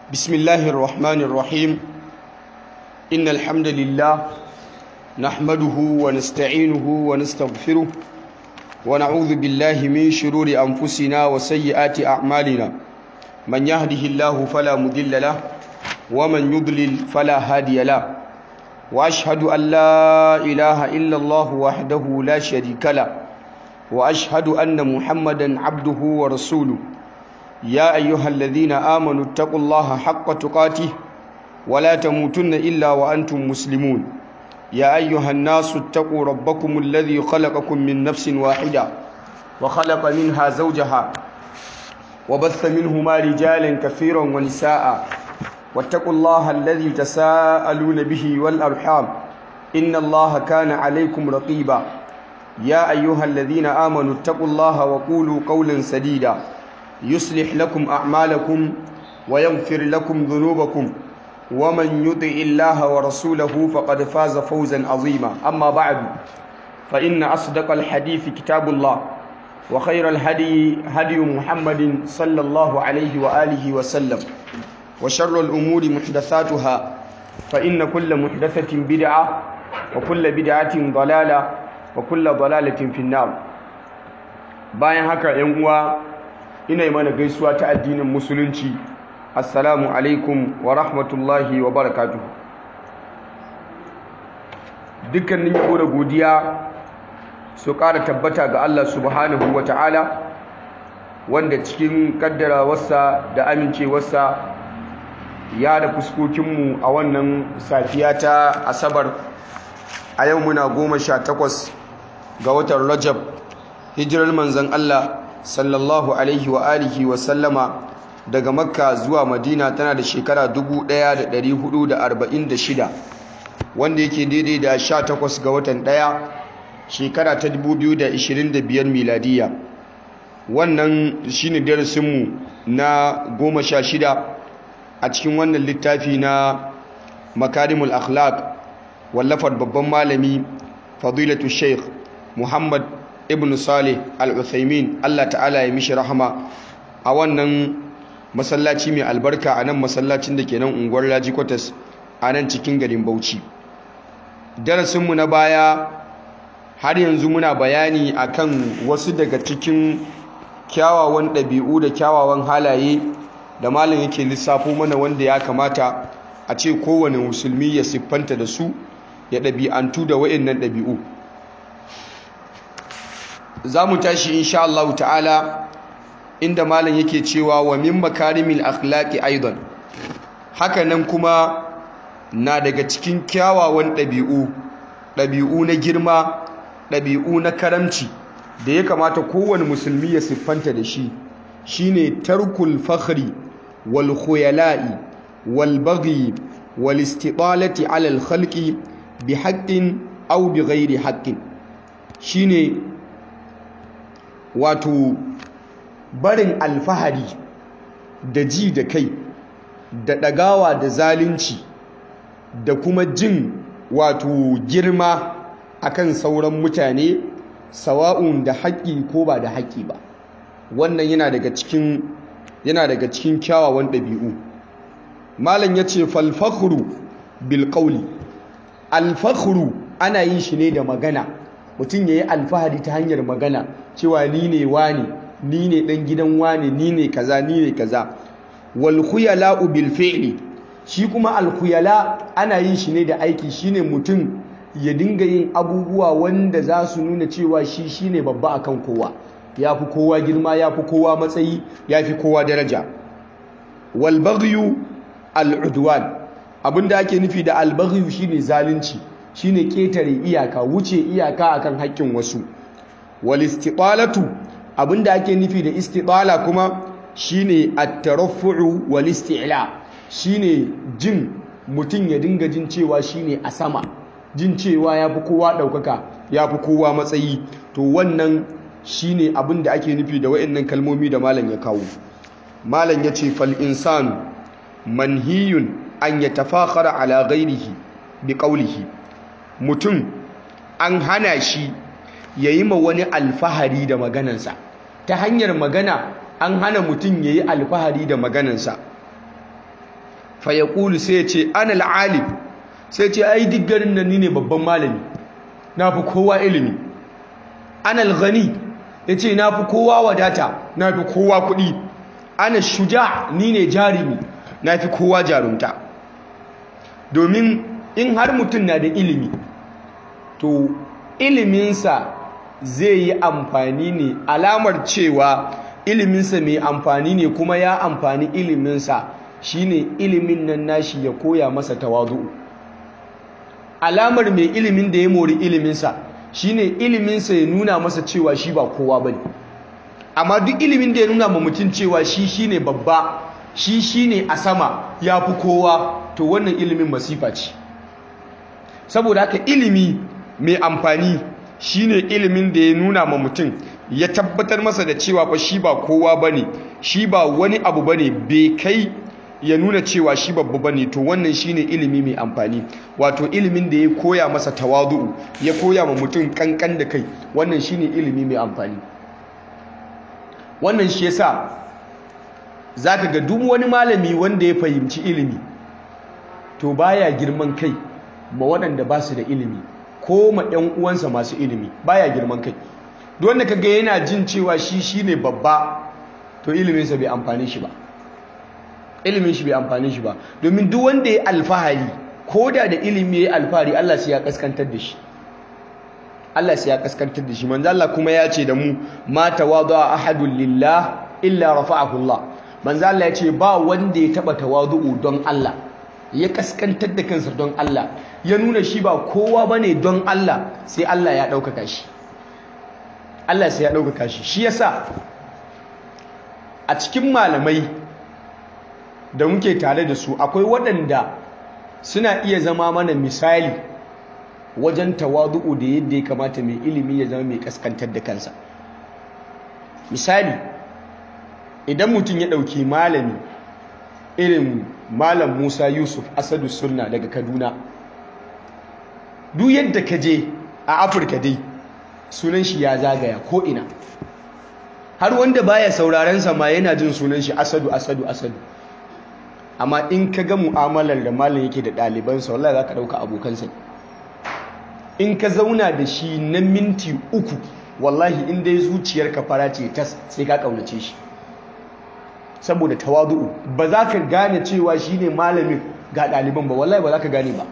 بسم الله الرحمن الرحيم إن الحمد لله نحمده ونستعينه ونستغفره ونعوذ بالله من شرور أنفسنا وسيئات أعمالنا من يهده الله فلا مضل له ومن يضلل فلا هادي له وأشهد أن لا إله إلا الله وحده لا شريك له وأشهد أن محمدا عبده ورسوله يا أيها الذين آمنوا اتقوا الله حق تقاته ولا تموتن إلا وأنتم مسلمون يا أيها الناس اتقوا ربكم الذي خلقكم من نفس واحدة وخلق منها زوجها وبث منهما رجالا كثيرا ونساء واتقوا الله الذي تساءلون به والأرحام إن الله كان عليكم رقيبا يا أيها الذين آمنوا اتقوا الله وقولوا قولا سديدا يصلح لكم أعمالكم ويغفر لكم ذنوبكم ومن يطع الله ورسوله فقد فاز فوزا عظيما أما بعد فإن أصدق الحديث كتاب الله وخير الهدي هدي محمد صلى الله عليه وآله وسلم وشر الأمور محدثاتها فإن كل محدثة بدعة وكل بدعة ضلالة وكل ضلالة في النار bayan haka ‘yan uwa ina yi mana gaisuwa ta addinin musulunci assalamu alaikum wa rahmatullahi wa barakatuhu dukkanin yabo da godiya su ƙara tabbata ga Allah subhanahu wa ta'ala wanda cikin kaddarawarsa da amincewarsa ya da fuskokinmu a wannan safiya ta asabar a yau muna goma sha takwas ga watan rajab hijirar manzan Allah sallallahu alaihi wa alihi wa sallama daga makka zuwa madina tana da shekara 1446 wanda yake daidai da 18 ga watan ɗaya shekara ta 2025 miladiya wannan shine darasinmu na goma sha shida a cikin wannan littafi na makarimul akhlaq wallafar babban malami fadilatu sheikh muhammad ibn salih al-uthaymin Allah ta'ala ya mishi rahama a wannan masallaci mai albarka a nan masallacin da ke nan unguwar Laji Kwatas a nan cikin garin Bauchi darasinmu na baya har yanzu muna bayani akan wasu daga cikin kyawawan ɗabi'u da kyawawan halaye da malam yake lissafo mana wanda ya kamata a ce kowane musulmi ya siffanta da su ya ɗabi'antu da wa'annan ɗabi'u za mu tashi insha Allah ta'ala inda malam yake cewa wa min makarimil akhlaqi aidan hakanan kuma na daga cikin kyawawan ɗabi'u ɗabi'u na girma ɗabi'u na karamci da ya kamata kowane musulmi ya siffanta da shi shine tarkul fakhri wal khuyala'i wal baghi wal istitalati ala al khalqi bi haqqin aw bi ghairi haqqin shine wato barin alfahari da ji da kai da ɗagawa da zalunci da kuma jin wato girma akan sauran mutane sawa'un da haƙƙi ko ba da haƙƙi ba wannan yana daga cikin yana daga cikin kyawawan ɗabi'u malam ya ce falfakhru bil qawli alfakhru ana yin shi ne da magana mutum ya yi alfahari ta hanyar magana cewa ni ne wani ni ne ɗan gidan wani ni ne kaza ni ne kaza wal khuyala bil fi'li shi kuma al khuyala ana yin shi ne da aiki shine mutum ya dinga yin abubuwa wanda za su nuna cewa shi shine babba akan kowa ya fi kowa girma ya fi kowa matsayi ya fi kowa daraja wal baghyu al udwan abinda ake nufi da al baghyu shine zalunci shine ketare iyaka wuce iyaka akan haƙƙin wasu wal istiqalatu abinda ake nufi da istiqala kuma shine at-taraffu'u wal isti'la shine jin mutum ya dinga jin cewa shine a sama jin cewa yafi kowa daukaka yafi kowa matsayi to wannan shine abinda ake nufi da wayannan kalmomi da malam ya kawo malam yace fal insanu manhiyun an yatafakhara ala ghairihi biqawlihi mutum an hana shi ya yi ma wani alfahari da maganansa ta hanyar magana an hana mutum ya yi alfahari da maganansa fa yaqulu sai ya ce ana al-alim sai ce ai duk garin nan ni ne babban malami na fi kowa ilimi ana al-ghani yace na fi kowa wadata na fi kowa kuɗi ana shuja ni ne jarimi na fi kowa jarumta domin in har mutum na da ilimi to iliminsa zai yi amfani ne alamar cewa iliminsa mai amfani ne kuma ya amfani iliminsa shine ilimin nan nashi ya koya masa tawazu'u alamar mai ilimin da ya mori iliminsa shine iliminsa ya nuna masa cewa shi ba kowa bane amma duk ilimin da ya nuna ma mutum cewa shi shine babba shi shine a sama ya fi kowa to wannan ilimin masifa ce saboda haka ilimi mai amfani shine ilimin da ya nuna ma mutum ya tabbatar masa da cewa fa shi ba kowa bane shi ba wani abu bane bai kai ya nuna cewa shi babba bane to wannan shine ilimi mai amfani wato ilimin da ya koya masa tawadu'u ya koya ma mutum kankan da kai wannan shine ilimi mai amfani wannan shi yasa zaka ga duk wani malami wanda ya fahimci ilimi to baya girman kai ma waɗanda ba su da ilimi ko ma ɗan uwansa masu ilimi baya girman kai duk wanda kaga yana jin cewa shi shine babba to iliminsa bai amfani shi ba ilimin shi bai amfani shi ba domin duk wanda ya alfahari ko da da ilimi ya alfahari Allah sai ya kaskantar da shi Allah sai ya kaskantar da shi manzo Allah kuma ya ce da mu ma tawadu ahadun lillah illa rafa'ahu Allah manzo Allah ya ce ba wanda ya taba tawadu'u don Allah ya kaskantar da kansa don Allah ya nuna shi ba kowa bane don Allah sai Allah ya ɗaukaka shi Allah sai ya ɗaukaka shi shi yasa a cikin malamai da muke tare da su akwai waɗanda suna iya zama mana misali wajen tawadu'u da yadda ya kamata mai ilimi ya zama mai kaskantar da kansa misali idan mutum ya ɗauki malami irin malam musa yusuf asadu sunna daga kaduna duk yadda ka je a afirka dai sunan shi ya zagaya ko'ina har wanda baya sauraren ma yana jin sunan shi asadu asadu asadu amma in ka ga mu'amalar da malam yake da ɗalibansa wallahi za ka ɗauka abokansa in ka zauna da shi na minti uku wallahi in dai zuciyarka fara ce tas sai ka ƙaunace shi saboda tawadu'u ba za ka gane cewa shi ne malamin ga ɗaliban ba wallahi ba za ka gane ba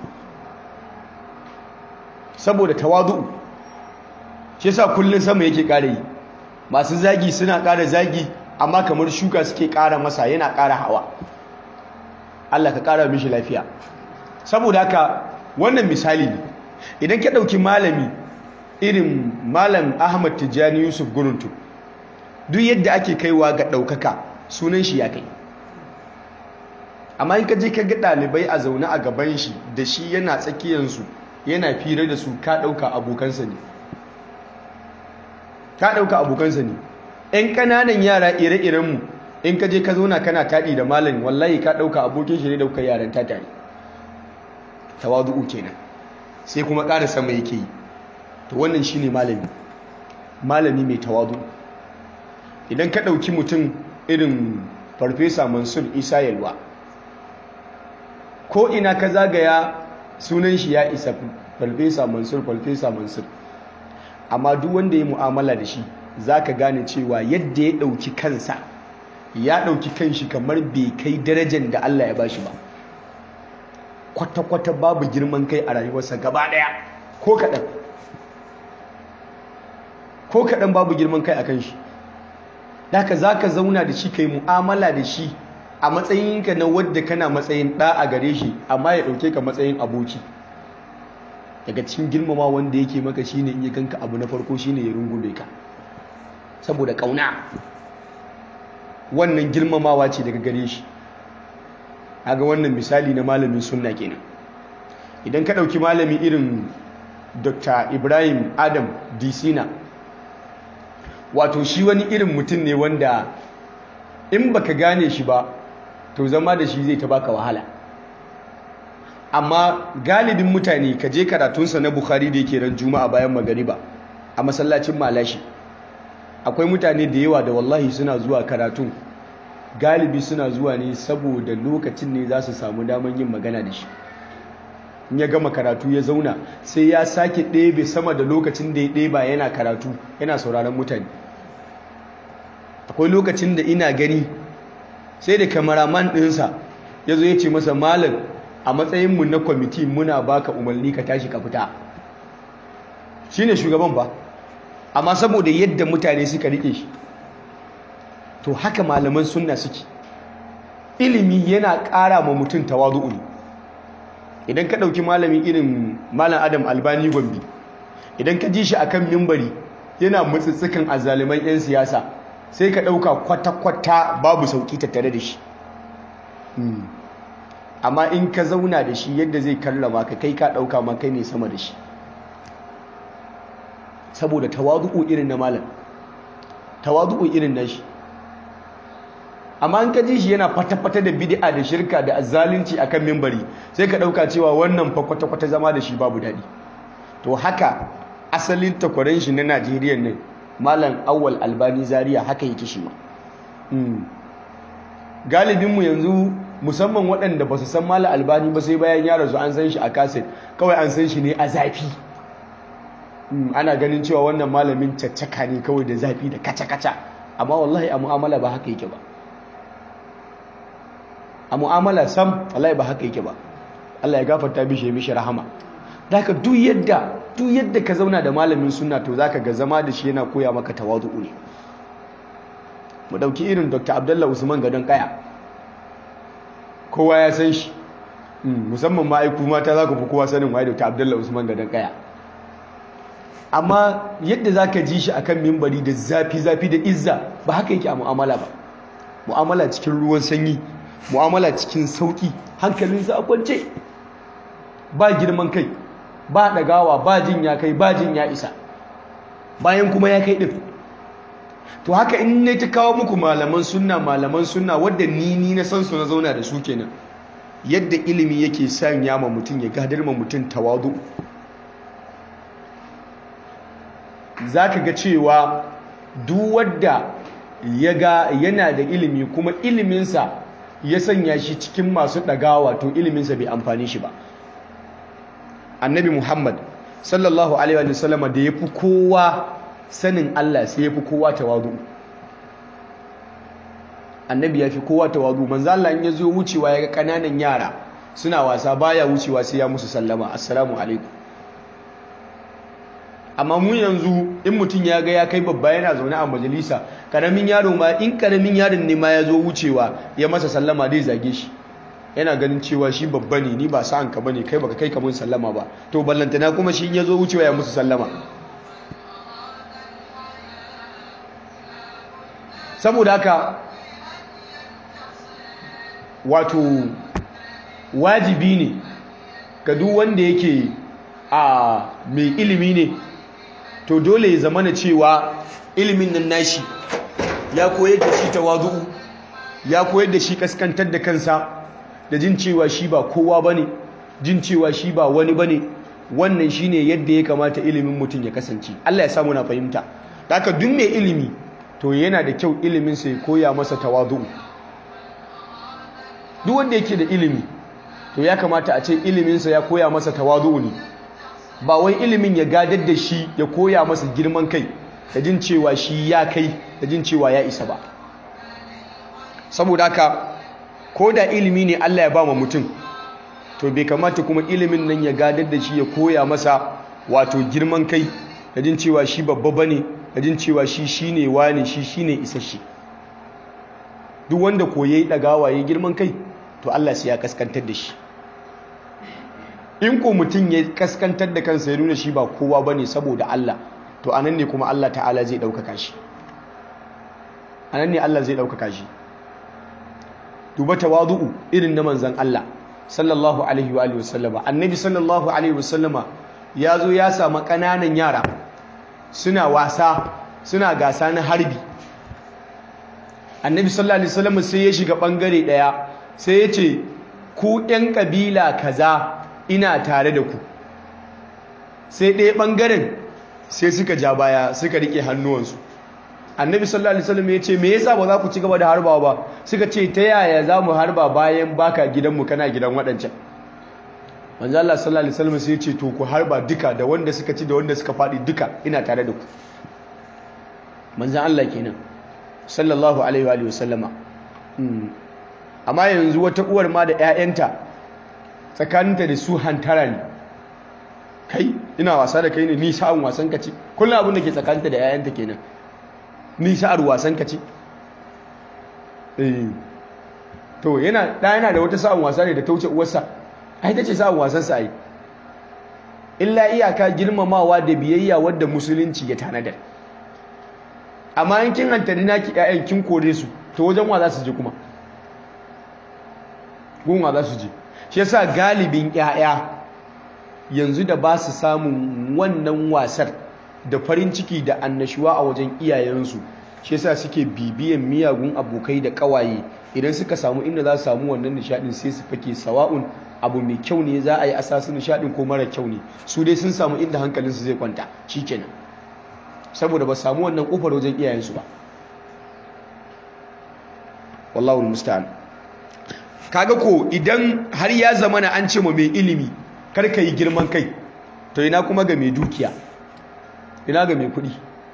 saboda tawadu'u shi yasa kullum sama yake ƙara yi masu zagi suna ƙara zagi amma kamar shuka suke ƙara masa yana ƙara hawa Allah ka ƙara mishi lafiya saboda haka wannan misali ne idan ka ɗauki malami irin malam Ahmad Tijjani Yusuf Guruntu duk yadda ake kaiwa ga ɗaukaka sunan shi ya kai amma in ka je ka ga ɗalibai a zaune a gaban shi da shi yana tsakiyansu yana fira da su ka ɗauka abokansa ne ka ɗauka abokansa ne ‘yan ƙananan yara ire-irenmu in ka je ka zauna kana taɗi da malami wallahi ka ɗauka abokin shi ne da kuka yaran ta tare tawadu'u kenan sai kuma ƙara sama yake yi to wannan shine malami malami mai tawadu idan ka ɗauki mutum irin farfesa mansur isa yalwa ko ina ka zagaya sunan shi ya isa farfesa mansur farfesa mansur amma duk wanda ya mu'amala da shi za ka gane cewa yadda ya ɗauki kansa ya ɗauki kanshi kamar bai kai darajar da Allah ya bashi ba kwata-kwata babu girman kai a rayuwarsa gaba ɗaya ko kaɗan ko kaɗan babu girman kai a kan shi daga za ka zauna da shi ka yi mu'amala da shi a matsayinka na wadda kana matsayin ɗa a gare shi amma ya ɗauke ka matsayin aboki daga cikin girmama wanda yake maka shine in ya ganka abu na farko shine ya rungume ka saboda ƙauna wannan girmamawa ce daga gare shi aga wannan misali na malamin sunna kenan idan ka ɗauki malami irin dr ibrahim adam disina wato shi wani irin mutum ne wanda in baka gane shi ba to zama da shi zai ta baka wahala amma galibin mutane ka je karatunsa na bukhari da yake ran juma'a bayan magariba a masallacin malashi akwai mutane da yawa da wallahi suna zuwa karatun galibi suna zuwa ne saboda lokacin ne za su samu daman yin magana da shi in ya gama karatu ya zauna sai ya sake ɗebe sama da lokacin da ya ɗeba yana karatu yana sauraron mutane akwai lokacin da ina gani sai da kamaraman ɗinsa ya zo ya ce masa malam a matsayinmu na kwamiti muna baka umarni ka tashi ka fita shi ne shugaban ba amma saboda yadda mutane suka rike shi to haka malaman sunna suke ilimi yana ƙara ma mutum tawadu'u ne idan ka ɗauki malamin irin malam adam albani gombe idan ka ji shi akan mimbari yana mutsittsikan azaliman 'yan siyasa sai ka ɗauka kwata-kwata babu sauƙi tattare da shi amma in ka zauna da shi yadda zai karrama ka kai ka ɗauka ma kai ne sama da shi saboda tawadu'u irin na malam tawadu'u irin na shi amma in ka ji shi yana fata-fata da bid'a da shirka da zalunci akan mimbari sai ka ɗauka cewa wannan fa kwata-kwata zama da shi babu daɗi to haka asalin takwaran shi na Najeriya ne malam awwal albani zaria haka yake shi ma galibinmu yanzu musamman waɗanda ba su san malam albani ba sai bayan ya rasu an san shi a kaset kawai an san shi ne a zafi ana ganin cewa wannan malamin caccaka ne kawai da zafi da kaca-kaca amma wallahi a mu'amala ba haka yake ba a mu'amala sam wallahi ba haka yake ba Allah ya gafarta mishi ya mishi rahama daga duk yadda duk yadda ka zauna da malamin sunna to zaka ga zama da shi yana koya maka tawadu'u ne mu dauki irin Dr. Abdullah Usman Gadon Kaya kowa ya san shi musamman ma aiku mata za ku fi kowa sanin waye Dr. Abdullah Usman Gadon Kaya amma yadda zaka ji shi akan mimbari da zafi zafi da izza ba haka yake a mu'amala ba mu'amala cikin ruwan sanyi mu'amala cikin sauki hankalinsa a kwance ba girman kai ba ɗagawa ba jin ya kai ba jin ya isa bayan kuma ya kai ɗin to haka in ne ta kawo muku malaman sunna malaman sunna wadda ni ni na san su na zauna da su kenan yadda ilimi yake sanya ma mutum ya gadar ma mutum tawadu za ka ga cewa duk wadda ya ga yana da ilimi kuma iliminsa ya sanya shi cikin masu ɗagawa to iliminsa bai amfani shi ba annabi muhammad sallallahu alaihi wa sallama da ya fi kowa sanin allah sai ya fi kowa tawadu annabi ya fi kowa tawadu manzo Allah in ya zo wucewa ya ga ƙananan yara suna wasa baya wucewa sai ya musu sallama assalamu alaikum amma mu yanzu in mutum ya ga ya kai babba yana zaune a majalisa karamin yaro ma in karamin yaron ne ma ya zo wucewa ya masa sallama dai zage shi yana ganin cewa shi babba ne ni ba sa'an ka bane kai baka kai ka mun sallama ba to ballantana kuma shi ya zo wucewa ya musu sallama saboda haka wato wajibi ne ga duk wanda yake a mai ilimi ne to dole ya zamana cewa ilimin nan nashi ya koyar da shi tawazu'u ya koyar da shi kaskantar da kansa da jin cewa shi ba kowa bane jin cewa shi ba wani bane wannan shine yadda ya kamata ilimin mutum ya kasance Allah ya samu na fahimta haka duk mai ilimi to yana da kyau ilimin sa ya koya masa tawazu'u duk wanda yake da ilimi to ya kamata a ce ilimin sa ya koya masa tawazu'u ne ba wai ilimin ya gadar da shi ya koya masa girman kai da jin cewa shi ya kai da jin cewa ya isa ba saboda haka ko da ilimi ne Allah ya ba ma mutum to bai kamata kuma ilimin nan ya gadar da shi ya koya masa wato girman kai da jin cewa shi babba bane da jin cewa shi shine wani shi shine isasshe duk wanda koyayi dagawa ya girman kai to Allah sai ya kaskantar da shi in ko mutum ya kaskantar da kansa ya nuna shi ba kowa bane saboda Allah to anan ne kuma Allah ta'ala zai ɗaukaka shi anan ne Allah zai ɗaukaka shi duba tawadu'u irin na manzan Allah sallallahu alaihi wa wasallama annabi sallallahu alaihi wasallama ya zo ya samu ƙananan yara suna wasa suna gasa na harbi annabi sallallahu alaihi wasallama sai ya shiga ɓangare ɗaya sai ya ce ku ‘yan ƙabila kaza ina tare da ku sai ɗaya ɓangaren sai suka ja baya suka riƙe hannuwansu annabi sallallahu alaihi wasallam ya ce me yasa ba za ku ci gaba da harbawa ba suka ce ta yaya za mu harba bayan baka gidanmu kana gidan waɗancan manzo Allah sallallahu alaihi wasallam sai ya ce to ku harba duka da wanda suka ci da wanda suka faɗi duka ina tare da ku manzo Allah kenan sallallahu alaihi wa sallama amma yanzu wata uwar ma da ƴaƴanta tsakaninta da su hantara ne kai ina wasa da kai ne ni sa'an wasan ka ce kullum abin da ke tsakaninta da ƴaƴanta kenan ni sa'ar wasan ka ce eh to yana da yana da wata sa'an wasa ne da ta wuce uwarsa ai tace sa'an wasan sa ai illa iyaka girmamawa da biyayya wadda musulunci ya tanadar amma in kin hantari naki ƴaƴan kin kore su to wajen wa za su je kuma gun wa za su je shi yasa galibin ƴaƴa yanzu da ba su samun wannan wasar da farin ciki da annashuwa a wajen iyayensu shi yasa suke bibiyan miyagun abokai da kawaye idan suka samu inda za su samu wannan nishadin sai su fake sawa'un abu mai kyau ne za a yi asasu nishadin ko mara kyau ne su dai sun samu inda hankalinsu zai kwanta shikenan saboda ba samu wannan kofar wajen iyayensu ba wallahu musta'an kaga ko idan har ya zama na an ce ma mai ilimi kar ka yi girman kai to ina kuma ga mai dukiya ina ga mai kuɗi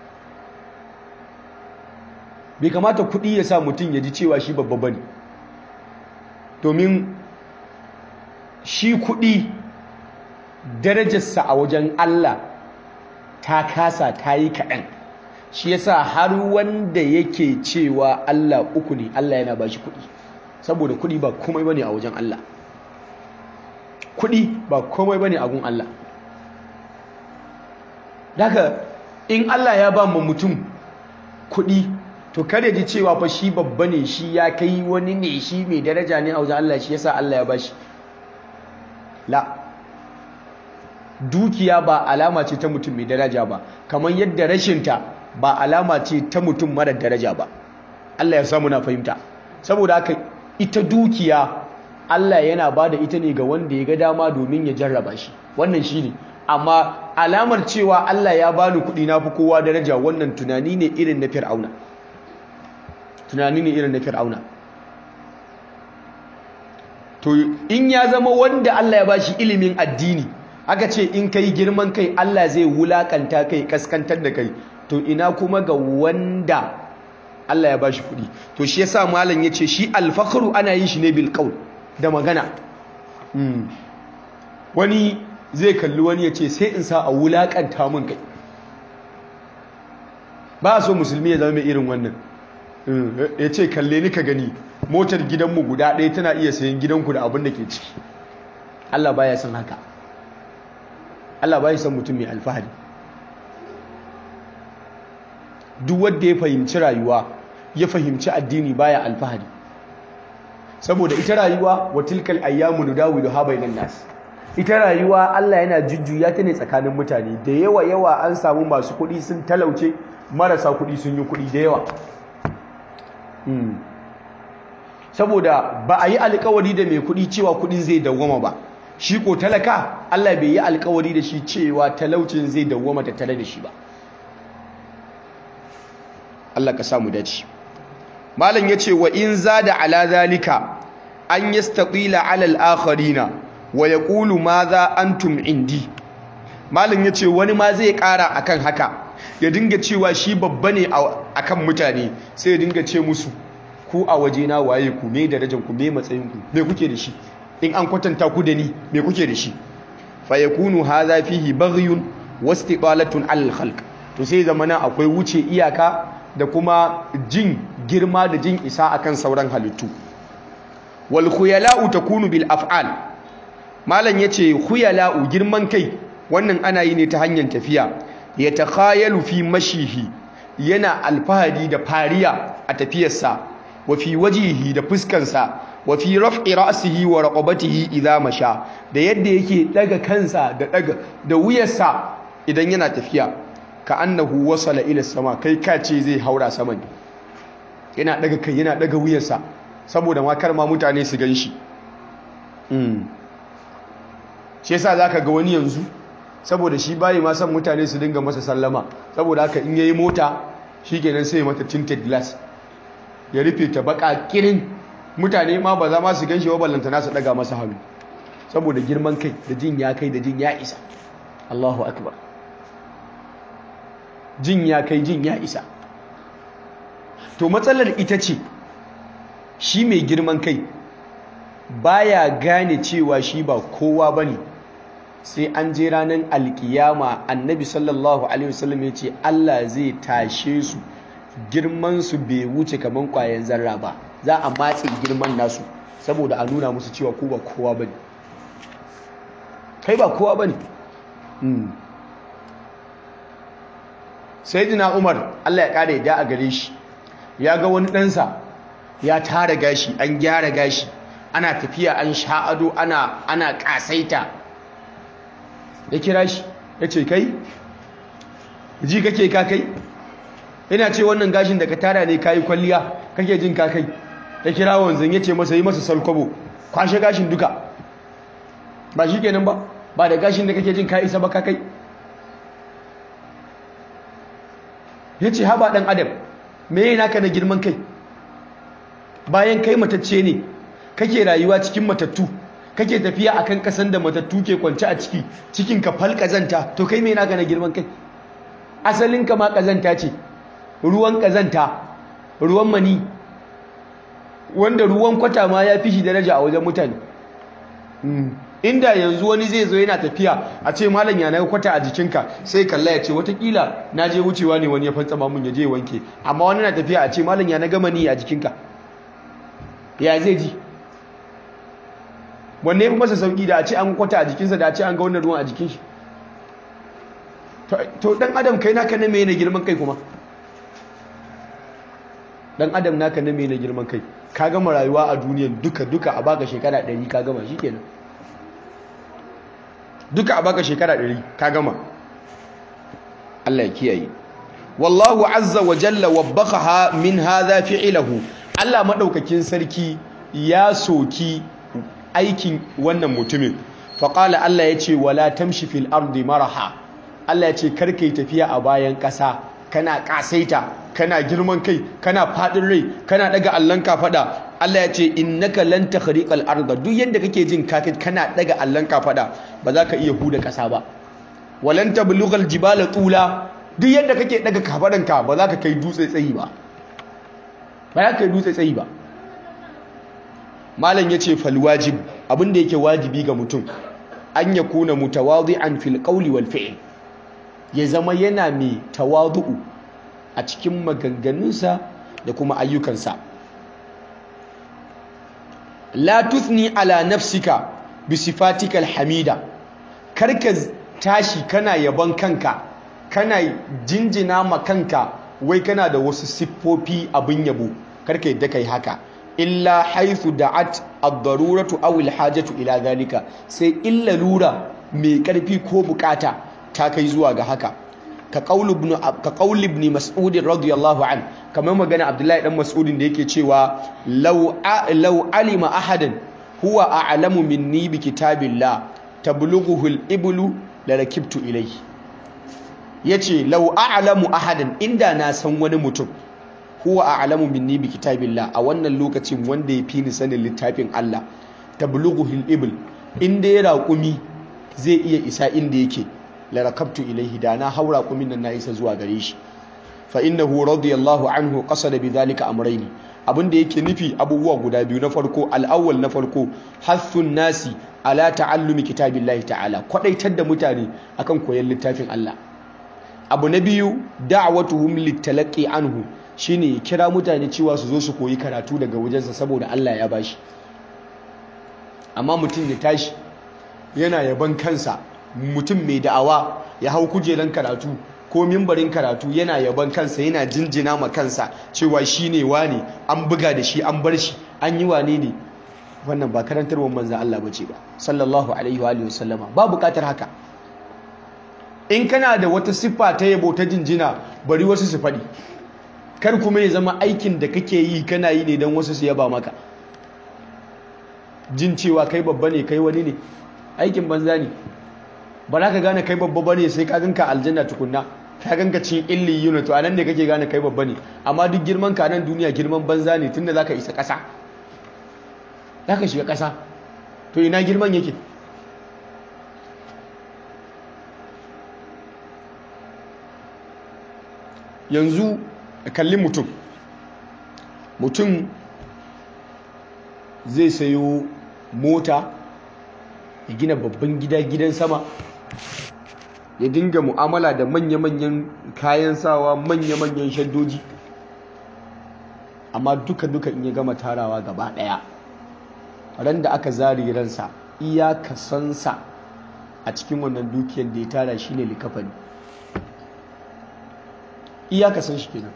bai kamata kuɗi ya sa mutum ya ji cewa shi babba bane domin shi kuɗi darajarsa a wajen Allah ta kasa ta yi kaɗan shi yasa har wanda yake cewa Allah uku ne Allah yana ba shi kuɗi saboda kuɗi ba komai bane a wajen Allah kuɗi ba komai bane a gun Allah daga in Allah ya ba mu mutum kuɗi to kada ji cewa fa shi babba ne shi ya kai wani ne shi mai daraja ne a wajen Allah shi yasa Allah ya ba shi la dukiya ba alama ce ta mutum mai daraja ba kamar yadda rashinta ba alama ce ta mutum mara daraja ba Allah ya samu na fahimta saboda haka ita dukiya Allah yana ba da ita ne ga wanda ya ga dama domin ya jarraba shi wannan shi ne amma alamar cewa Allah ya bani kuɗi na fi kowa daraja wannan tunani ne irin na fir'auna tunani ne irin na fir'auna to in ya zama wanda Allah ya bashi ilimin addini aka ce in kai girman kai Allah zai wulakanta kai kaskantar da kai to ina kuma ga wanda Allah ya bashi kuɗi to shi yasa malam yace shi alfakhru ana yin shi ne bil qaul da magana wani zai kalli wani yace sai in sa a wulakanta mun kai ba so musulmi ya zama mai irin wannan yace kalle ni ka gani motar gidanmu guda ɗaya tana iya sayan gidanku da abin da ke ciki Allah baya son haka Allah baya son mutum mai alfahari duk wanda ya fahimci rayuwa ya fahimci addini baya alfahari saboda ita rayuwa wa tilkal ayyamu nudawiluha bainan nas ita rayuwa Allah yana jujjuya ta ne tsakanin mutane da yawa yawa an samu masu kuɗi sun talauce marasa kuɗi sun yi kuɗi da yawa saboda ba a yi alkawari da mai kuɗi cewa kuɗin zai dawwama ba shi ko talaka Allah bai yi alkawari da shi cewa talaucin zai dawwama tattare da shi ba Allah ka samu dace malam yace wa in zada ala zalika an yastaqila ala al-akharina wa yaqulu madha antum indi malam yace wani ma zai kara akan haka ya dinga cewa shi babba ne akan mutane sai ya dinga ce musu ku a waje na waye ku me darajar ku me matsayin ku me kuke da shi in an kwatanta ku da ni me kuke da shi fa yakunu hadha fihi baghyun wastiqalatun al khalq to sai zamana akwai wuce iyaka da kuma jin girma da jin isa akan sauran halittu wal khuyala'u takunu bil af'al malam yace khuyala'u girman kai wannan ana yi ne ta hanyar tafiya ya takhayalu fi mashihi yana alfahari da fariya a tafiyarsa wa fi wajihi da fuskansa wa fi raf'i ra'sihi wa raqabatihi idza masha da yadda yake daga kansa da daga da wuyarsa idan yana tafiya ka annahu wasala ila sama kai ka ce zai haura sama ne yana daga kai yana daga wuyarsa saboda ma kar ma mutane su ganshi mm shi yasa zaka ga wani yanzu saboda shi bayi ma san mutane su dinga masa sallama saboda haka in yayi mota shikenan sai mata tinted glass ya rufe ta baka kirin mutane ma ba za ma su ganshi wa ballanta nasu daga masa hannu saboda girman kai da jin ya kai da jin ya isa Allahu akbar jin ya kai jin ya isa to matsalar ita ce shi mai girman kai baya gane cewa shi ba kowa bane sai an je ranar alkiyama annabi sallallahu alaihi wasallam ya ce Allah zai tashe su girman su bai wuce kaman kwayan zarra ba za a matse girman nasu saboda a nuna musu cewa ko ba kowa bane kai ba kowa bane sayyidina Umar Allah ya kare ya a gare shi ya ga wani ɗansa ya tara gashi an gyara gashi ana tafiya an sha'ado ana ana kasaita ya kira shi ya ce kai ji kake ka kai yana ce wannan gashin da ka tara ne kayi kwalliya kake jin ka kai ya kira wanzan ya ce masa yi masa salkwabo kwashe gashin duka ba shi kenan ba ba da gashin da kake jin ka isa ba ka kai ya ce haba ɗan adam me yi naka na girman kai bayan kai matacce ne kake rayuwa cikin matattu kake tafiya akan kasan da matattu ke kwance a ciki cikin ka fal kazanta to kai me naka na girman kai asalin ka ma kazanta ce ruwan kazanta ruwan mani wanda ruwan kwata ma ya fi shi daraja a wajen mutane inda yanzu wani zai zo yana tafiya a ce malam ya naga kwata a jikinka sai kalla ya ce watakila na je wucewa ne wani ya fantsama mun ya je wanke amma wani na tafiya a ce malam ya naga mani a jikinka ya zai ji wanne ya fi masa sauƙi da a ce an kwata a jikinsa da a ce an ga wannan ruwan a jikin shi to dan adam kai naka na mai na girman kai kuma dan adam naka na mai na girman kai ka gama rayuwa a duniyan duka duka a baka shekara 100 ka gama shikenan duka a baka shekara 100 ka gama Allah ya kiyaye wallahu azza wa jalla wabbakaha min hadha fi'luhu Allah madaukakin sarki ya soki aikin wannan mutumin faƙala Allah ya ce wala tamshi fil ardi maraha Allah ya ce karka yi tafiya a bayan ƙasa kana ƙasaita kana girman kai kana faɗin rai kana ɗaga allon kafaɗa Allah ya ce innaka lan takhriqal arda duk yanda kake jin kakai kana ɗaga allon kafaɗa ba za ka iya huda ƙasa ba walan tablughal jibala tula duk yanda kake ɗaga kafaɗanka ba za ka kai dutse tsayi ba ba za ka kai dutse tsayi ba malam ya ce falwajib abinda yake wajibi ga mutum an ya kuna mutawadi'an fil qawli wal fi'l ya zama yana mai tawadu'u a cikin maganganunsa da kuma ayyukansa la tuthni ala nafsika bi sifatikal hamida karka tashi kana yaban kanka kana jinjina ma kanka wai kana da wasu siffofi abin yabo karka yadda kai haka illa haithu da'at ad-daruratu aw al-hajatu ila zalika sai illa lura mai karfi ko bukata ta kai zuwa ga haka ka qaul ibn ka qaul ibn mas'ud radiyallahu an kamar magana abdullahi dan mas'udin da yake cewa law law alima ahadan huwa a'lamu minni bi kitabillah tablughuhu al-iblu la rakibtu ilayhi yace law a'lamu ahadan inda na san wani mutum huwa a'lamu minni bi kitabillah a wannan lokacin wanda ya fi ni sanin littafin Allah tablughuhu al-ibl inda ya raƙumi zai iya isa inda yake la rakabtu ilayhi da na haura kumin nan na isa zuwa gare shi fa innahu radiyallahu anhu qasada bidhalika amrayni abinda yake nufi abubuwa guda biyu na farko al-awwal na farko hathun nasi ala ta'allumi kitabillahi ta'ala kwadaitar da mutane akan koyon littafin Allah abu na biyu da'watuhum litalaqi anhu shine ya kira mutane cewa su zo su koyi karatu daga wajensa saboda Allah ya bashi amma mutum ya tashi yana yaban kansa mutum mai da'awa ya hau kujeran karatu ko mimbarin karatu yana yaban kansa yana jinjina ma kansa cewa shi ne wane an buga da shi an bar shi an yi wane ne wannan ba karantarwar manzan Allah bace ba sallallahu alaihi wa sallama ba bukatar haka in kana da wata siffa ta yabo ta jinjina bari wasu su faɗi kar kuma ya zama aikin da kake yi kana yi ne don wasu su yaba maka jin cewa kai babba ne kai wani ne aikin banza ne ba za ka gane kai babba ba ne sai ka ganka aljanna tukunna ka ganka cin illi yuna to anan ne kake gane kai babba ne amma duk girman ka nan duniya girman banza ne tunda zaka isa ƙasa zaka shiga ƙasa to ina girman yake yanzu kalli mutum mutum zai sayo mota ya gina babban gida gidan sama ya dinga mu'amala da manya-manyan kayan sawa manya-manyan shaddoji amma duka-duka in ya gama tarawa gaba daya ran da aka zari ransa iya kasansa a cikin wannan dukiyar da ya tara shine likafani iya kasan shi kenan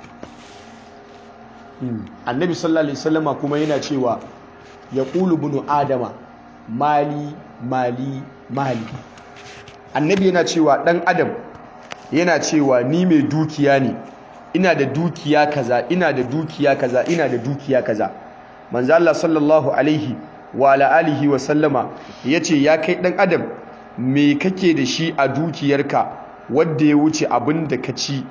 annabi sallallahu alaihi wasallama kuma yana cewa ya ƙulu bunu adama mali mali mali annabi yana cewa ɗan adam yana cewa ni mai dukiya ne ina da dukiya kaza ina da dukiya kaza ina da dukiya kaza manzo Allah sallallahu alaihi wa ala alihi wa sallama yace ya kai ɗan adam me kake da shi a dukiyarka wanda ya wuce abin da ka ci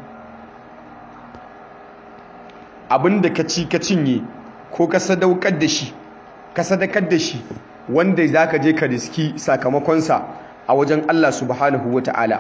abin da ka ci ka cinye ko ka sadaukar da shi ka sadakar da shi wanda za ka je ka riski sakamakonsa a wajen Allah subhanahu wa ta'ala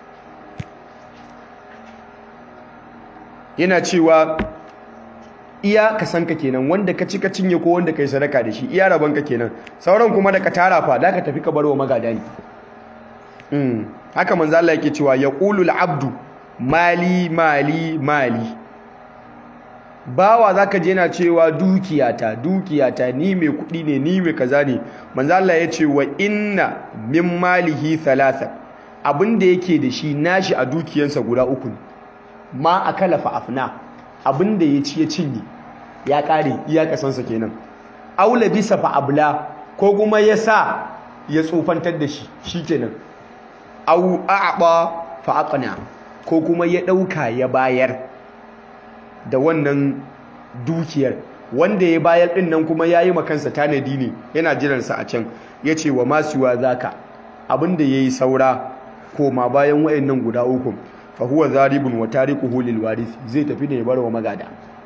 yana cewa iya ka san ka kenan wanda ka ci ka cinye ko wanda ka yi sadaka da shi iya rabon ka kenan sauran kuma da ka tara fa da ka tafi ka barwa magada ne haka manzo Allah yake cewa yaqulul abdu mali mali mali bawa zaka je na cewa dukiyata dukiyata ni mai kudi ne ni mai kaza ne manzo Allah ya ce wa inna min malihi thalatha abinda yake da shi nashi a dukiyarsa guda uku ma akala fa afna abinda ya ci ya cinye ya kare iya kasansa kenan aula bisa fa abla ko kuma ya sa ya tsofantar da shi shikenan au a'ba fa aqna ko kuma ya dauka ya bayar da wannan dukiyar wanda ya bayar din nan kuma yayi makansa tanadi ne yana jiransa a can yace wa masuwa zaka abinda yayi saura koma bayan wayannan guda uku fa huwa zaribun wa tariquhu lil warith zai tafi ne ya bar wa magada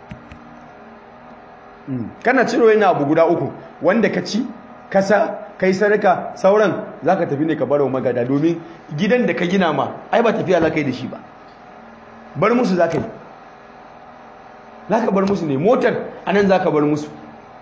kana ciro yana abu guda uku wanda ka ci kasa kai sadaka sauran zaka tafi ne ka bar wa magada domin gidan da ka gina ma ai ba tafiya za ka yi da shi ba bar musu za ka yi za ka bar musu ne motar a nan za ka bar musu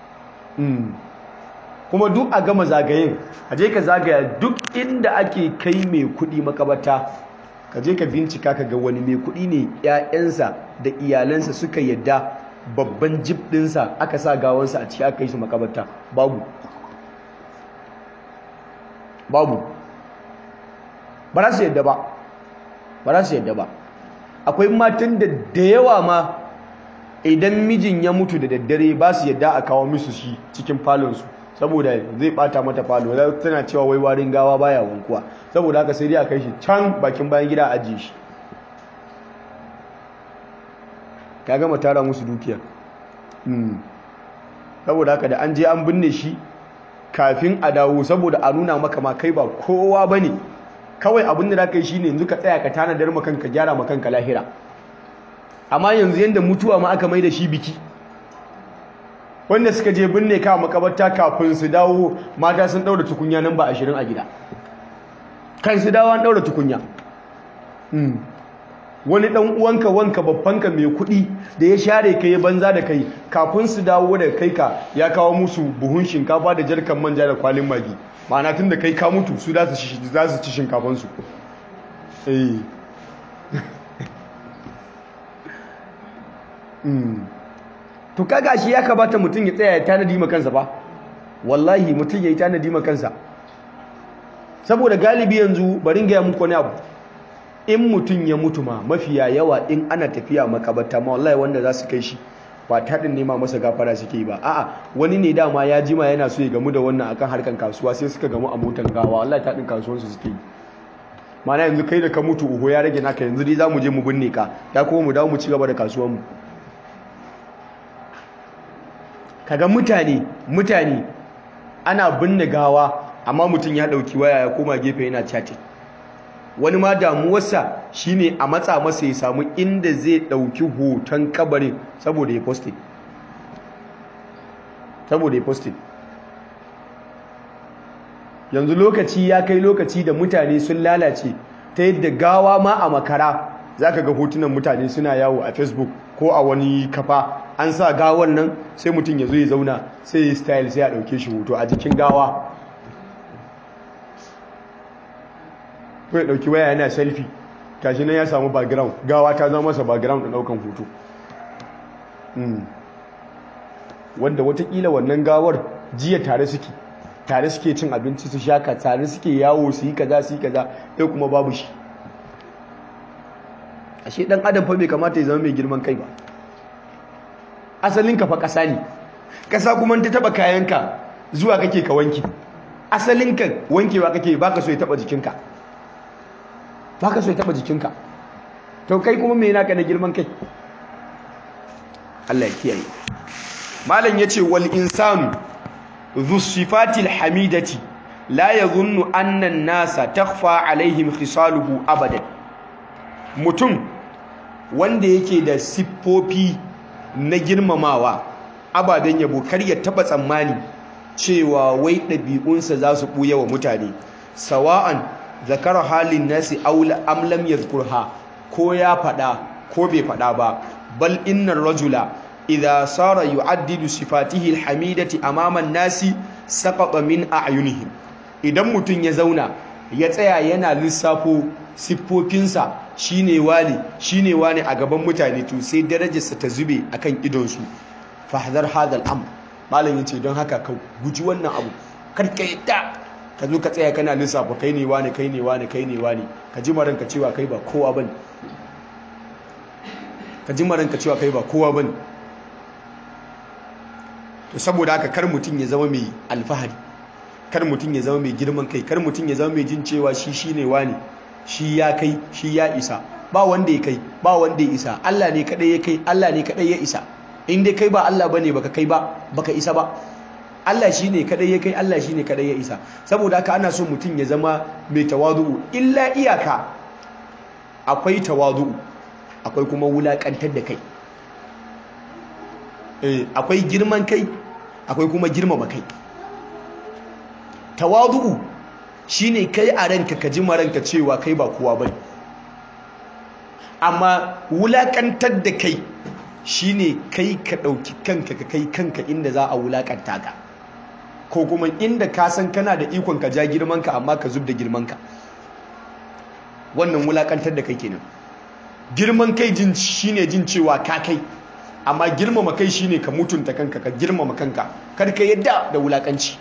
kuma duk a gama zagayen a je ka zagaya duk inda ake kai mai kudi makabata ka je ka bincika ka ga wani mai kudi ne 'ya'yansa da iyalansa suka yadda babban jib ɗinsa aka sa gawansa a ciki aka yi su makabata babu babu ba za su yadda ba ba za su yadda ba akwai matan da da yawa ma idan mijin ya mutu da daddare ba su yadda a kawo musu shi cikin falonsu saboda zai bata mata falo tana cewa wai warin gawa baya wankuwa saboda haka sai dai a kai shi can bakin bayan gida a ajiye shi ka gama tara musu dukiya saboda haka da an je an binne shi kafin a dawo saboda a nuna maka ma kai ba kowa bane kawai abin da zaka yi shine yanzu ka tsaya ka tanadar maka kanka gyara maka kanka lahira amma yanzu yanda mutuwa ma aka mai da shi biki wanda suka je binne ka makabarta kafin su dawo mata sun daura tukunya nan ba ashirin a gida kan su dawo an daura tukunya wani dan uwanka wanka babbanka mai kuɗi da ya share kai banza da kai kafin su dawo da kai ka ya kawo musu buhun shinkafa da jarkan manja da kwalin magi ma'ana tun da kai ka mutu su za su ci shinkafansu eh to kaga shi ya kamata mutum ya tsaya ya tanadi ma kansa ba wallahi mutum ya yi tanadi ma kansa saboda galibi yanzu barin gaya muku wani abu in mutum ya mutu ma mafiya yawa in ana tafiya makabarta ma wallahi wanda za su kai shi ba taɗin nema masa gafara suke yi ba a'a wani ne dama ya jima yana so ya gamu da wannan akan harkan kasuwa sai suka gamu a motan gawa wallahi taɗin kasuwansu suke yi mana yanzu kai da ka mutu uhu ya rage naka yanzu dai za mu je mu binne ka ya kuma mu dawo mu ci gaba da kasuwanmu kaga mutane mutane ana binne gawa amma mutum ya dauki waya ya koma gefe yana chatting wani ma damuwarsa shine a matsa masa ya samu inda zai ɗauki hoton kabarin saboda ya posting saboda ya posting yanzu lokaci ya kai lokaci da mutane sun lalace ta yadda gawa ma a makara za ka ga hotunan mutane suna yawo a facebook ko a wani kafa an sa gawan nan sai mutum ya zo ya zauna sai ya style sai ya ɗauke shi hoto a jikin gawa ko ya ɗauki waya yana selfie tashi nan ya samu background gawa ta zama masa background da ɗaukan hoto wanda watakila wannan gawar jiya tare suke tare suke cin abinci su shaka tare suke yawo su yi kaza su yi kaza yau kuma babu shi ashe dan adam fa bai kamata ya zama mai girman kai ba asalin ka fa kasa ne kasa kuma ta taba kayanka zuwa kake ka wanki asalin ka wankewa kake baka so ya taba jikinka baka so ya taba jikinka to kai kuma me yana ka da girman kai Allah ya kiyaye malam yace wal insanu dhu sifatil hamidati la yadhunnu anna an-nasa takhfa alaihim khisaluhu abadan mutum wanda yake da siffofi na girmamawa ababen yabo kar ya taba tsammani cewa wai ɗabi'unsa za su ɓuya wa mutane sawa'an zakara halin nasi am lam yadhkurha ko ya faɗa ko bai faɗa ba bal innar rajula idha sara yu'addidu sifatihi alhamidati amama nasi saqata min a'yunihim idan mutum ya zauna ya tsaya yana lissafo siffofinsa shine wani shine wani a gaban mutane to sai darajarsa ta zube akan idonsu fahdar hadal am malam yace don haka ka guji wannan abu kar ka yadda ka zo ka tsaya kana lissafa kai ne wani kai ne wani kai ne wani ka ji maranka cewa kai ba kowa bane ka ji maranka cewa kai ba kowa bane to saboda haka kar mutum ya zama mai alfahari kar mutum ya zama mai girman kai kar mutum ya zama mai jin cewa shi shine wani shi ya kai shi ya isa ba wanda ya kai ba wanda ya isa Allah ne kadai ya kai Allah ne kadai ya isa in dai kai ba Allah bane baka kai ba baka isa ba Allah shine kadai ya kai Allah shine kadai ya isa saboda haka ana so mutum ya zama mai tawadu'u illa iyaka akwai tawadu'u akwai kuma wulakantar da kai eh akwai girman kai akwai kuma girmama kai tawadu'u shine kai a ranka ka ji maranka cewa kai ba kowa bane amma wulakantar da kai shine kai ka dauki kanka ka kai kanka inda za a wulakanta ka ko kuma inda ka san kana da ikon ka ja girman ka amma ka zub da girman ka wannan wulakantar da kai kenan girman kai jin shine jin cewa ka kai amma girmama kai shine ka mutunta kanka ka girmama kanka kar ka yadda da wulakanci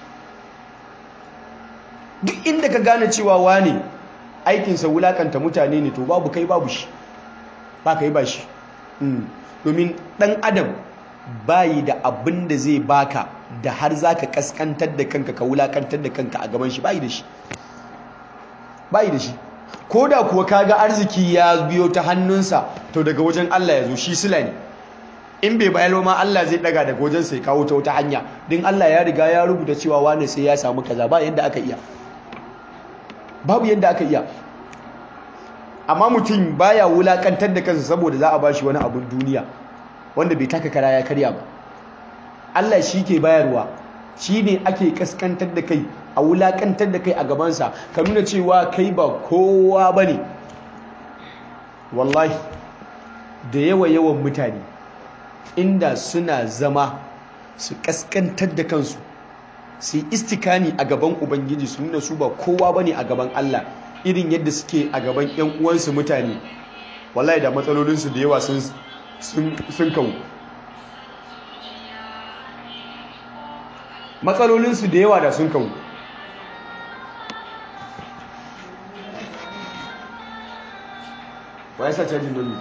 duk inda ka gane cewa wane aikinsa wulakanta mutane ne to babu kai babu shi ba kai ba shi domin dan adam bayi da abin da zai baka da har za ka kaskantar da kanka ka wulakantar da kanka a gaban shi bayi da shi bayi da shi ko da kuwa kaga arziki ya biyo ta hannunsa to daga wajen Allah ya zo shi sila ne in bai bayar ma Allah zai daga daga wajen sai kawo ta wata hanya din Allah ya riga ya rubuta cewa wane sai ya samu kaza ba yadda aka iya babu yadda aka iya amma mutum baya wulakantar da kansa saboda za a bashi wani abun duniya wanda bai taka kara ya karya ba Allah shi ke bayarwa shi ne ake kaskantar da kai a wulakantar da kai a gabansa ka nuna cewa kai ba kowa ba ne wallahi da yawa yawan mutane inda suna zama su kaskantar da kansu su yi istikani a gaban ubangiji su nuna su ba kowa ba ne a gaban Allah irin yadda suke a gaban 'yan uwansu mutane wallahi da matsalolinsu da yawa sun kawo matsalolinsu da yawa da sun kawo wa ya sa cajin don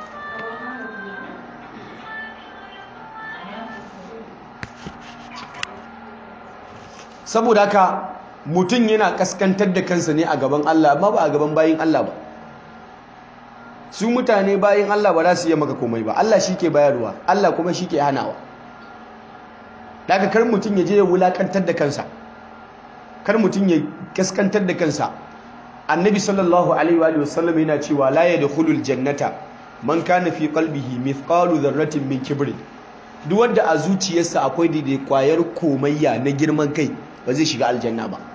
saboda haka mutum yana kaskantar da kansa ne a gaban Allah amma ba a gaban bayin Allah ba su mutane bayin Allah ba za su iya maka komai ba Allah shi ke bayarwa Allah kuma shi ke hanawa daga kar mutum ya je ya wulakantar da kansa kar mutum ya kaskantar da kansa annabi sallallahu alaihi wa sallam yana cewa la yadkhulul jannata man kana fi qalbihi mithqalu dharratin min kibrin duk wanda a zuciyarsa akwai daidai kwayar komayya na girman kai ba zai shiga aljanna ba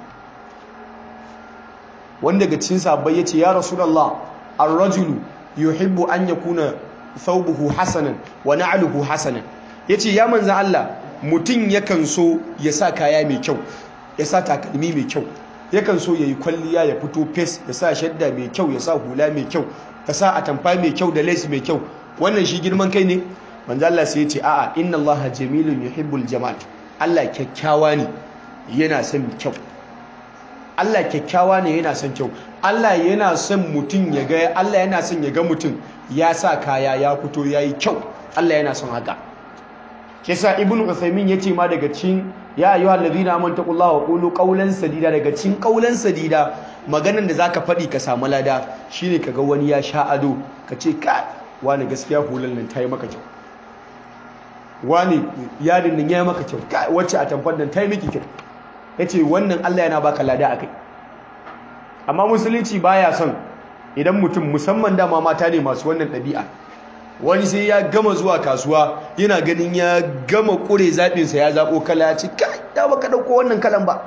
wanda daga cikin sahabbai yace ya rasulullah ar-rajulu yuhibbu an yakuna thawbuhu hasanan wa na'luhu hasanan yace ya manzo Allah mutum yakan so ya sa kaya mai kyau ya sa takalmi mai kyau yakan so yayi kwalliya ya fito fes ya sa shadda mai kyau ya sa hula mai kyau ya sa atamfa mai kyau da lace mai kyau wannan shi girman kai ne manzo Allah sai ya ce a'a inna Allah jamilun yuhibbul jamal Allah kyakkyawa ne yana son kyau Allah kyakkyawa ne yana son kyau Allah yana son mutum ya ga Allah yana son ya ga mutum ya sa kaya ya fito yayi kyau Allah yana son haka kisa ibnu usaymin yace ma daga cikin ya ayyuhal ladina amanu taqullaha wa qulu qawlan sadida daga cikin qawlan sadida maganan da zaka faɗi ka samu lada shine kaga wani ya sha ado ka ce ka wani gaskiya hulan nan tayi maka kyau wani yadin nan yayi maka kyau ka wacce a tamfar nan tayi miki kyau yace wannan Allah yana baka lada akai amma musulunci baya son idan mutum musamman dama mata ne masu wannan ɗabi'a wani sai ya gama zuwa kasuwa yana ganin ya gama ƙure zaɓinsa ya zaɓo kala ya ce kai da baka ɗauko wannan kalan ba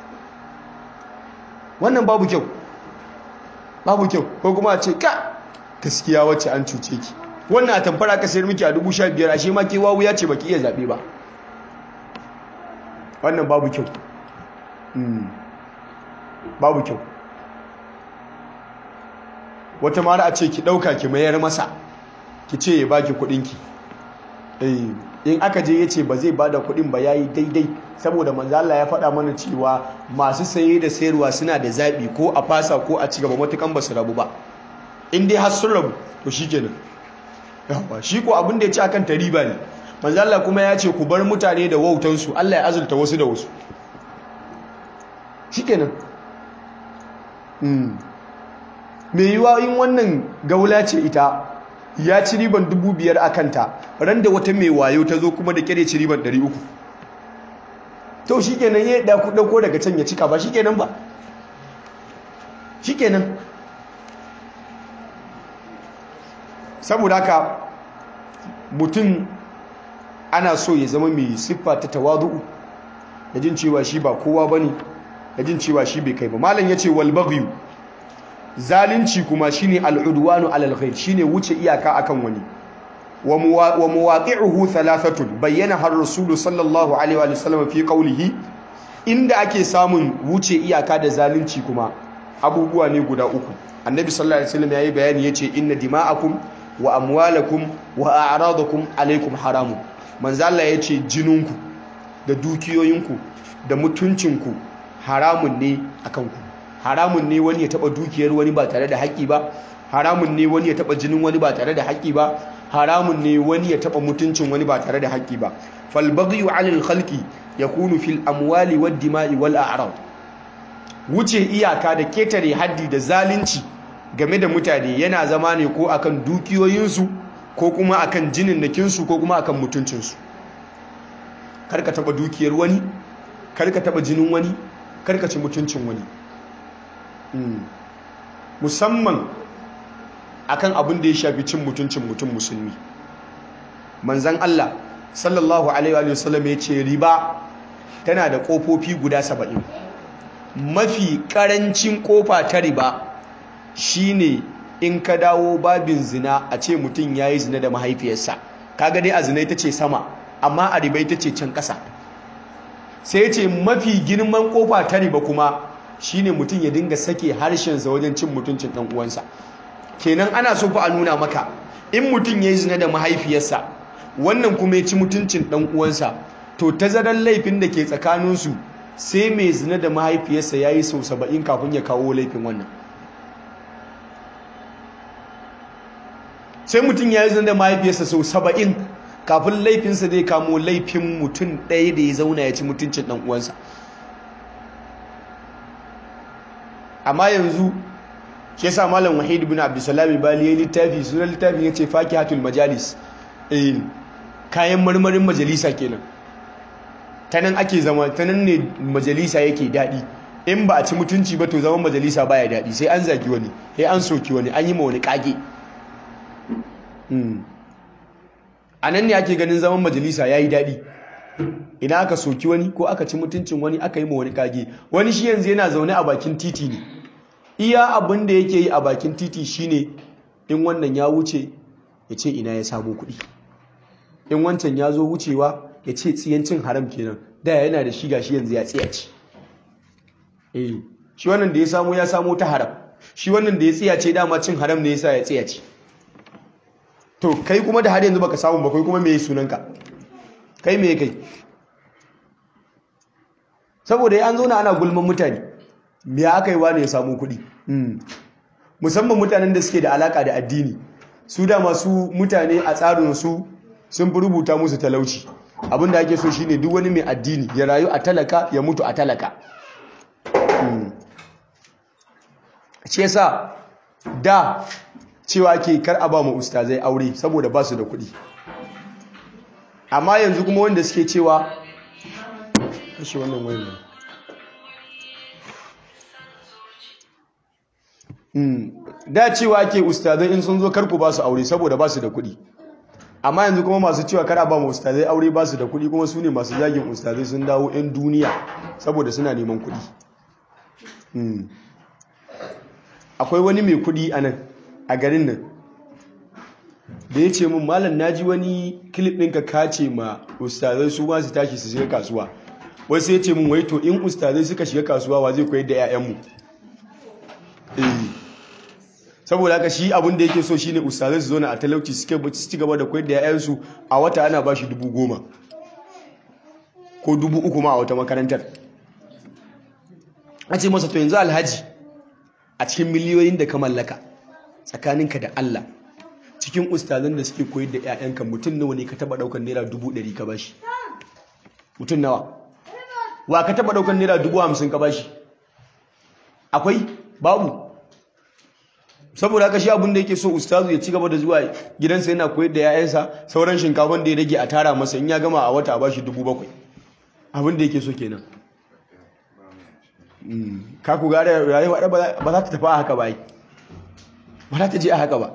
wannan babu kyau babu kyau ko kuma a ce ka gaskiya wacce an cuce ki wannan a tamfara ka sayar miki a dubu sha biyar ashe ma ke wawu ya ce baki iya zaɓe ba wannan babu kyau babu kyau wata mara a ce ki ɗauka ki mayar masa ki ce ya baki kuɗinki in aka je ya ce ba zai bada kuɗin ba yayi daidai saboda manzo Allah ya faɗa mana cewa masu saye da sayarwa suna da zaɓi ko a fasa ko a cigaba matukan ba su rabu ba in dai har sun rabu to shikenan yawa shi ko abin da ya ci akan ta riba ne manzo Allah kuma ya ce ku bar mutane da wautansu Allah ya azulta wasu da wasu shikenan mai yiwa in wannan gaula ce ita ya ci riban dubu biyar a kanta ran da wata mai wayo ta zo kuma da kyare ci riban ɗari uku to shi kenan ya ɗauko daga can ya cika ba shi kenan ba shi kenan saboda haka mutum ana so ya zama mai siffa ta tawadu'u da jin cewa shi ba kowa ba ne da jin cewa shi bai kai ba malam ya ce walbagyu zalunci kuma shine al'udwanu alal ghair shine wuce iyaka akan wani wa muwaqi'uhu thalathatun bayyana har rasul sallallahu alaihi wa sallam fi qawlihi inda ake samun wuce iyaka da zalunci kuma abubuwa ne guda uku annabi sallallahu alaihi wasallam yayi bayani yace inna dima'akum wa amwalakum wa a'radakum alaikum haramun manzo Allah yace jininku da dukiyoyinku da mutuncinku haramun ne akan ku haramun ne wani ya taba dukiyar wani ba tare da haƙƙi ba haramun ne wani ya taba jinin wani ba tare da haƙƙi ba haramun ne wani ya taba mutuncin wani ba tare da haƙƙi ba fal baghyu 'alal khalqi yakunu fil amwali wad dima'i wal a'rad wuce iyaka da ketare haddi da zalunci game da mutane yana zama ne ko akan dukiyoyinsu ko kuma akan jininnakinsu ko kuma akan mutuncinsu karka taba dukiyar wani karka taba jinin wani karka ci mutuncin wani musamman akan abin da ya shafi cin mutuncin mutum musulmi manzan Allah sallallahu alaihi wa sallam ya ce riba tana da kofofi guda saba'in mafi karancin kofa ta riba shine in ka dawo babin zina a ce mutum ya yi zina da mahaifiyarsa kaga dai a zina ita ce sama amma a riba ita ce can ƙasa sai ce mafi girman kofa ta riba kuma shine mutum ya dinga sake harshensa wajen cin mutuncin ɗan uwansa kenan ana so fa a nuna maka in mutum ya yi zina da mahaifiyarsa wannan kuma ya ci mutuncin ɗan uwansa to tazarar laifin da ke tsakaninsu sai mai zina da mahaifiyarsa ya yi sau saba'in kafin ya kawo laifin wannan sai mutum ya yi zina da mahaifiyarsa sau saba'in kafin laifinsa zai kamo laifin mutum ɗaya da ya zauna ya ci mutuncin ɗan uwansa amma yanzu shi yasa malam wahid ibn abdussalam bali ya littafi sunan littafin yace fakihatul majalis eh kayan marmarin majalisa kenan ta nan ake zama ta nan ne majalisa yake daɗi in ba a ci mutunci ba to zaman majalisa baya daɗi sai an zagi wani sai an soki wani an yi ma wani kage a nan ne ake ganin zaman majalisa ya yi daɗi idan aka soki wani ko aka ci mutuncin wani aka yi ma wani kage wani shi yanzu yana zaune a bakin titi ne iya abin da yake yi a bakin titi shine in wannan ya wuce ya ce ina ya samu kuɗi in wancan ya zo wucewa ya ce tsiyancin haram kenan da yana da shi gashi yanzu ya tsiyaci eh shi wannan da ya samu ya samu ta haram shi wannan da ya tsiyace dama cin haram ne yasa ya tsiyace to kai kuma da har yanzu baka samu ba kai kuma me sunanka kai me kai saboda ya an zo na ana gulman mutane me aka yi wani ya samu kuɗi musamman mutanen da suke da alaka da addini su da masu mutane a tsarinsu sun fi rubuta musu talauci abinda ake so shine duk wani mai addini ya rayu a talaka ya mutu a talaka ce sa da cewa ke kar a ba mu ustazai aure saboda ba su da kuɗi amma yanzu kuma wanda suke cewa kashe wannan wayan da cewa ke ustazai in sun zo karku ba su aure saboda ba su da kuɗi amma yanzu kuma masu cewa kara ba mu ustazai aure ba su da kuɗi kuma su ne masu zagin ustazai sun dawo 'yan duniya saboda suna neman kuɗi akwai wani mai kuɗi a nan a garin nan da ya ce min malam naji wani kilip ɗinka kace ma ustazai su ma su tashi su shiga kasuwa wasu ya ce min wai to in ustazai suka shiga kasuwa wa zai koyar da 'ya'yanmu saboda haka shi abin da yake so shine ustazai su zauna a talauci suke ci gaba da koyar da 'ya'yansu a wata ana ba shi dubu goma ko dubu uku ma a wata makarantar a ce masa to yanzu alhaji a cikin miliyoyin da ka mallaka tsakaninka da Allah cikin ustazan da suke koyar da 'ya'yanka mutum nawa ne ka taba daukar naira dubu ɗari ka bashi mutum nawa wa ka taba daukar naira dubu hamsin ka bashi akwai babu saboda haka shi abin da yake so ustazu ya ci gaba da zuwa gidansa yana koyar da 'ya'yansa sauran shinkafan da ya rage a tara masa in ya gama a wata a bashi dubu bakwai abin da yake so kenan ka ku gare rayuwa ba za ta tafi a haka ba ba za ta je a haka ba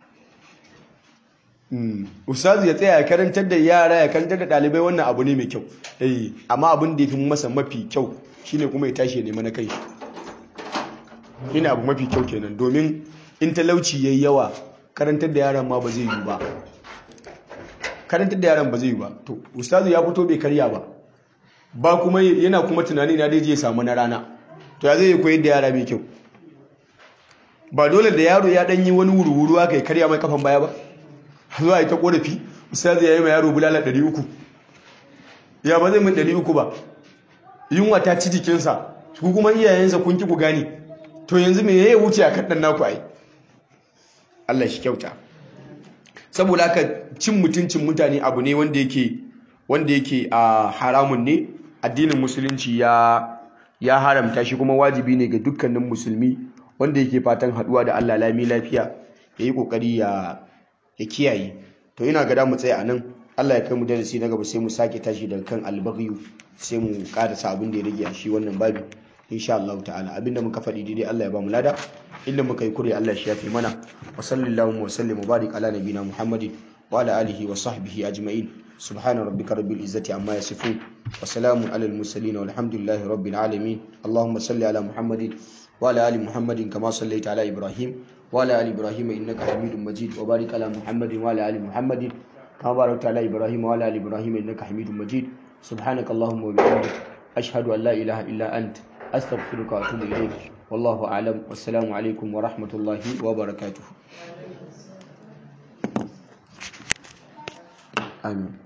ustazu ya tsaya ya karantar da yara ya karantar da ɗalibai wannan abu ne mai kyau amma abin da ya fi masa mafi kyau shine kuma ya tashi ya nema na kai shine abu mafi kyau kenan domin in talauci yayi yawa karantar da yaran ma ba zai yi ba karantar da yaran ba zai yi ba to ustazu ya fito bai karya ba ba kuma yana kuma tunani na dai je samu na rana to ya zai koyar da yara mai kyau ba dole da yaro ya danyi wani wuru-wuru aka yi karya mai kafan baya ba zuwa yi ta korafi ustazu ya yi ma yaro bulala 300 ya ba zai min 300 ba yunwa ta ci jikinsa ku kuma iyayensa kun ki ku gani to yanzu me ya wuce a kaɗan naku ai Allah shi kyauta saboda haka cin mutuncin mutane abu ne wanda yake wanda yake a haramun ne addinin musulunci ya ya haramta shi kuma wajibi ne ga dukkanin musulmi wanda yake fatan haduwa da Allah lami lafiya ya yi kokari ya ya kiyaye to ina ga mu tsaya anan Allah ya kai mu darasi na gaba sai mu sake tashi daga kan albaghiyu sai mu karasa abin da ya rage a shi wannan babi insha Allah ta'ala abinda muka faɗi daidai Allah ya ba mu lada inda muka yi kure Allah shi yafe mana wa sallallahu wa sallim mubarak ala nabina Muhammadin wa ala alihi wa sahbihi ajma'in subhana rabbika rabbil izzati amma yasifun wa salamun alal mursalin walhamdulillahi rabbil alamin allahumma salli ala Muhammadin wa ala ali Muhammadin kama sallaita ala Ibrahim wa ala ali Ibrahim innaka Hamidum Majid wa barik ala Muhammadin wa ala ali Muhammadin kama barakta ala Ibrahim wa ala ali Ibrahim innaka Hamidum Majid subhanaka allahumma wa bihamdik ashhadu an la ilaha illa anta أستغفرك وأتوب إليك والله أعلم والسلام عليكم ورحمة الله وبركاته آمين